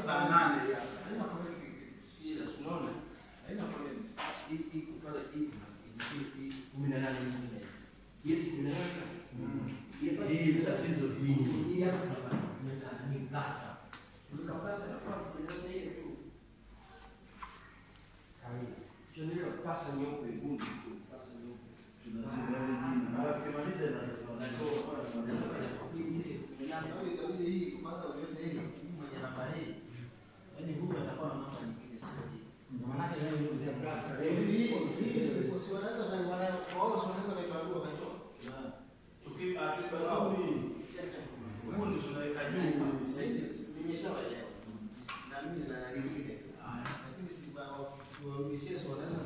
Saa nane ya. Haina foleni. Sikiliza, unaona? Haina foleni. Hii- hii kupata hii hii- hii kumi na nane nyingine. Yes, kumi na nane. Ile basi- Hii tatizo hii. Hii hapa tunapata tumekaa ni plasta. Tukapasa na kwa kueleza ile tu. Sahi. Tunajua pasa nyeupe gumu tu, pasa nyeupe. Tunaziba ile jina. Na tukimaliza na Hii ile kumi na nane. Sasa itabidi hii kwanza uende hii hii mwenye namba hii. Yaani huyu atakuwa na namba nyingine sio hii. Ndio maana yake leo ndio ya plasta. Hii hii hii si wanaweza na wana wao si wanaweza kaitwa kaitoa. tuki atubarau hii. Huu ndio tunaweka juu. Nimeshawaelewa. Na mimi na lingine tu. Haya. Lakini si warudishie si wanaweza